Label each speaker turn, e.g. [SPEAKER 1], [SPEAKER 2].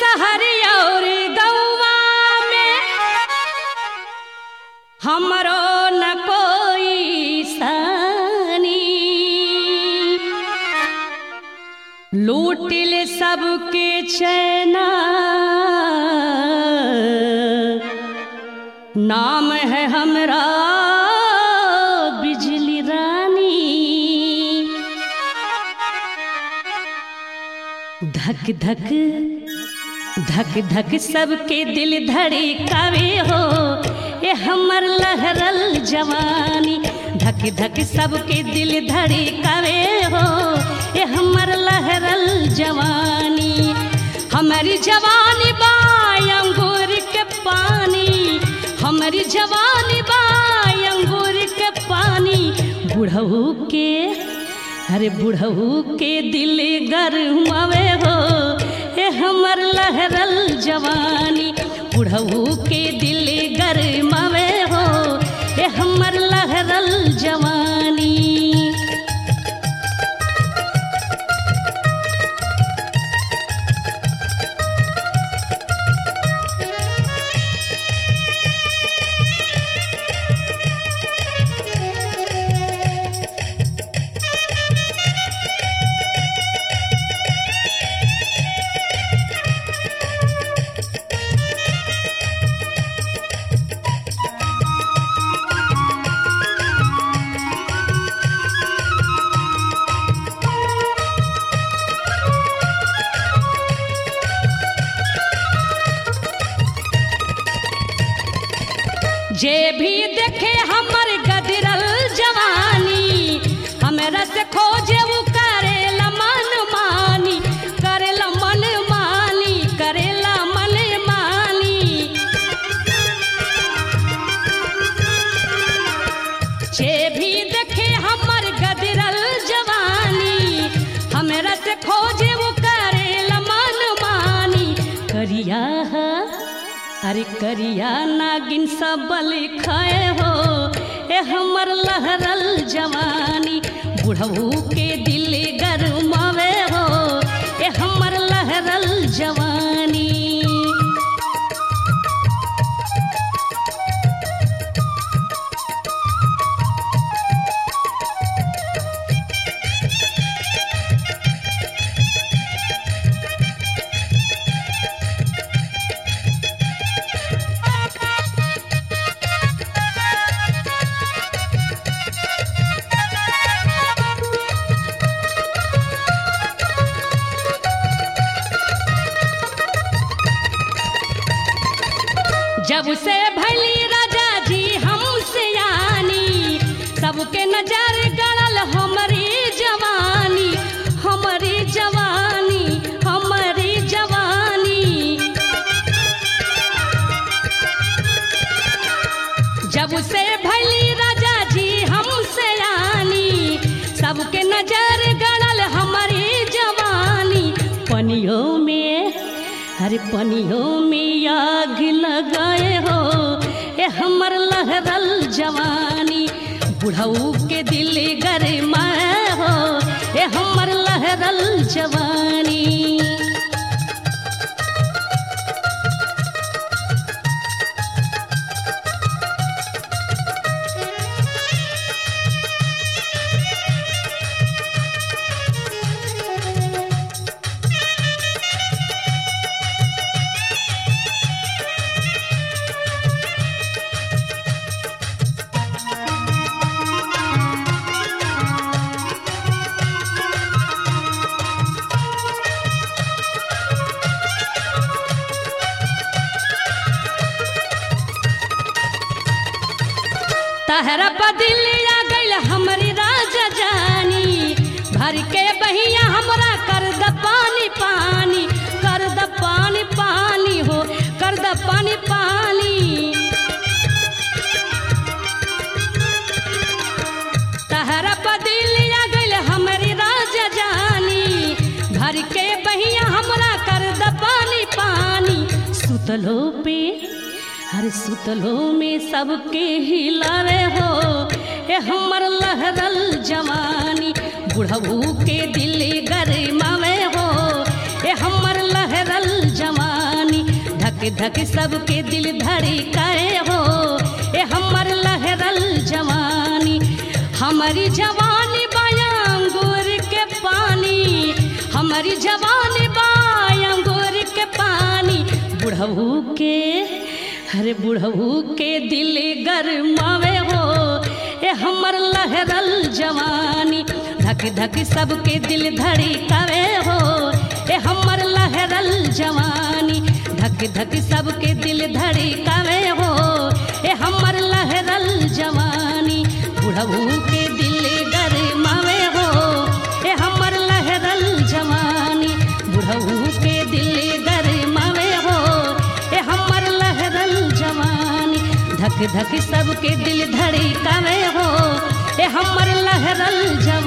[SPEAKER 1] शहर और गौवा में हमरो न कोई सानी लूटिल सबके चैना नाम है हमरा बिजली रानी धक धक धक धक सबके दिल धड़कावे हो ए हमर लहरल जवानी धक धक सबके दिल धड़कावे हो ए हमर लहरल जवानी हमारी जवानी बा अंगूर के पानी हमारी जवानी बा अंगूर के पानी बुढ़ऊ के अरे बुढ़ऊ के दिल गरमावे हो ए हमर लहरल जवानी बुढ़ऊ के दिल गरमावे हो ए हमर लहरल जवानी जे भी देखे हमर गदरल जवानी हमरा से खोजे वो करेला मन मानी करेला मन मानी करेला मन मानी जे भी देखे हमर गदरल जवानी हमरा से खोजे वो करेला मन मानी करिया है अरे करिया नागिन सबल खाए हो ए हमर लहरल जवानी बुढ़ऊ के दिल गरमावे हो ए हमर लहरल जवानी जब से भली राजा जी हमसे यानी सबके नजर गड़ल हमारी जवानी हमारी जवानी हमारी जवानी जब से भली राजा जी हमसे यानी सबके नजर गड़ल हमारी जवानी पनियों में हरे पनियों में आग लगाए हो ए हमर लहरल जवानी बुढ़ऊ के दिल गरमाए हो ए हमर लहरल जवानी तहरा बदिलिया गइल हमरी राजा जानी भर के बहिया हमरा कर द पानी पानी कर द पानी पानी हो कर द पानी पानी तहरा बदिलिया गइल हमरी राजा जानी भर के बहिया हमरा कर द पानी पानी सुतलो पे हर सुतलो में सबके हिलावे हो ए हमर लहरल जवानी बुढ़ऊ के दिल गरमावे हो ए हमर लहरल जवानी धक धक सबके दिल धड़ी कहे हो ए हमर लहरल जवानी हमारी जवानी बायांगूर के पानी हमारी जवानी बायांगूर के पानी बुढ़ऊ के अरे बुढ़ऊ के दिल गरमावे हो ए हमर लहरल जवानी धक धक सबके दिल धड़ी कवे हो ए हमर लहरल जवानी धक धक सबके दिल धड़ी कवे हो ए हमर लहरल जवानी बुढ़ऊ के दिल गरमावे हो ए हमर लहरल जवानी बुढ़ऊ के दिल गरमावे हो ए हमर लहरल जवानी धक धक सबके दिल धड़ी कवे हो ए हमर लहरल जवानी